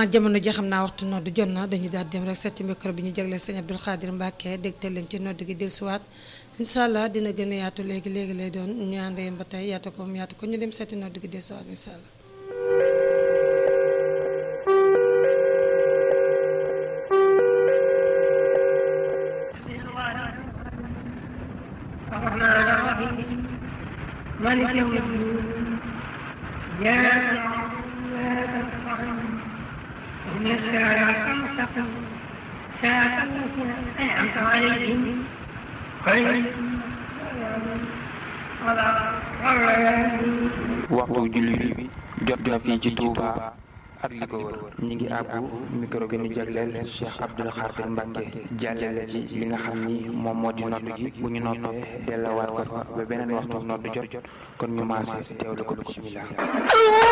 jamono ji xam naa waxtu nodd jot na dañuy daal dem rek setti micro bi ñu jagleel sëñ Abdul Xaadir Mbàkke dégtal leen ci nodd gi dellusiwaat incha allah dina gën a yaatu léegi léegi lay doon ñu ànd yéen ba tey yaatu ko mu yaatu ko ñu dem setti nodd gi dellusiwaat incha allah. الرحمن الرحيم مالك يوم الدين إياك نعبد وإياك نستعين اهدنا الصراط المستقيم صراط الذين أنعمت عليهم غير المغضوب عليهم ولا الضالين waxtu julli bi jot na fii ci Touba ak li ko wër ñi ngi àbbu micro gi ñu jagleel Cheikh Abdoul Khadir Mbacke jàllale ci li nga xam ni moom moo di nodd gi bu ñu noppee dellawaat ko fa ba beneen waxtu nodd jot kon ñu maase teewlu ko bismillah